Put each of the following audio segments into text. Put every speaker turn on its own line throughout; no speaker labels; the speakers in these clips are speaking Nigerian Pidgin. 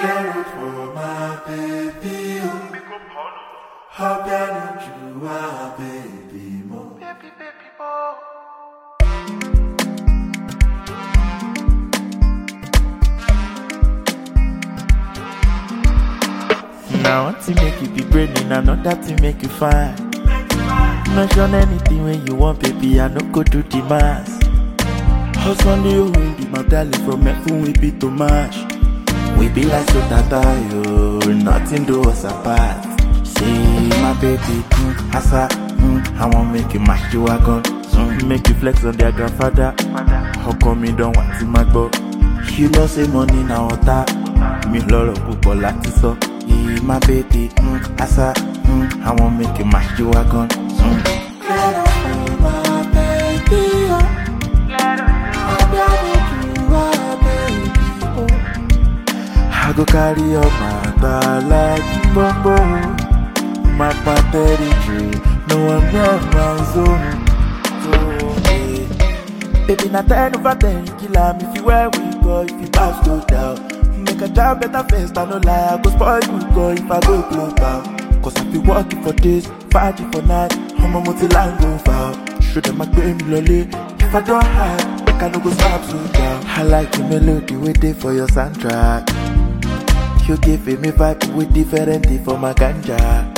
Clear it for my baby. oh. How can you are baby mo?
Now one thing make you be brainy, another thing make you fine. Mention anything when you want, baby, I no go do the mass. Hustle you will be my darling from F we be too much. We be like so tata, yo, nothing do us apart. See my baby, mm, asa, mm, I want make you mash you wagon, mm, make you flex on their grandfather. How come you don't want to my go? You know say money na water, mi lọ́rọ̀ púpọ̀ láti sọ. Yeah, my baby, mm, asa, mm, I want make you mash you wagon. Mm.
Clear it for my baby. oh. How can you are baby mo?
I go carry your matter like bombo. My territory, no one near my zone. So, yeah. Baby, na ten over ten, kill am if you where we go, if you pass go down. Make a job better first, I no lie, I go spoil you go if I go global. Cause I be working for days, fighting for night, I'm a multi-line go foul. Show them I pay me lolly, if I don't hide, make I no go stop so down. I like the melody we dey for your soundtrack. You give me vibe with different thing for my ganja.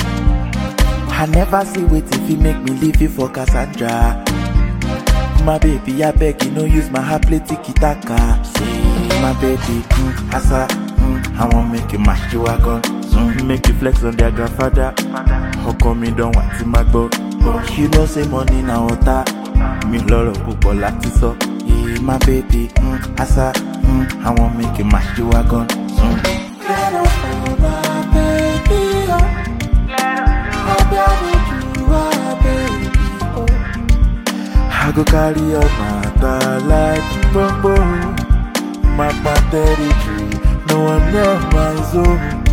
I never see wait if you make me leave you for Cassandra. My baby, I beg you, no use my heart play tiki taka. See, my baby, mm, asa, mm, I want make you mash you wagon. Mm, make you flex on their grandfather. How come you don't want to my go? You know say money na water. Mi lọ́rọ̀ púpọ̀ láti sọ. Yeah, my baby, mm, asa, mm, I want make you mash you wagon. Mm.
Clear it for my baby. oh. How can you are baby mo?
I go carry your matter like bombo. My territory, no one near my zone.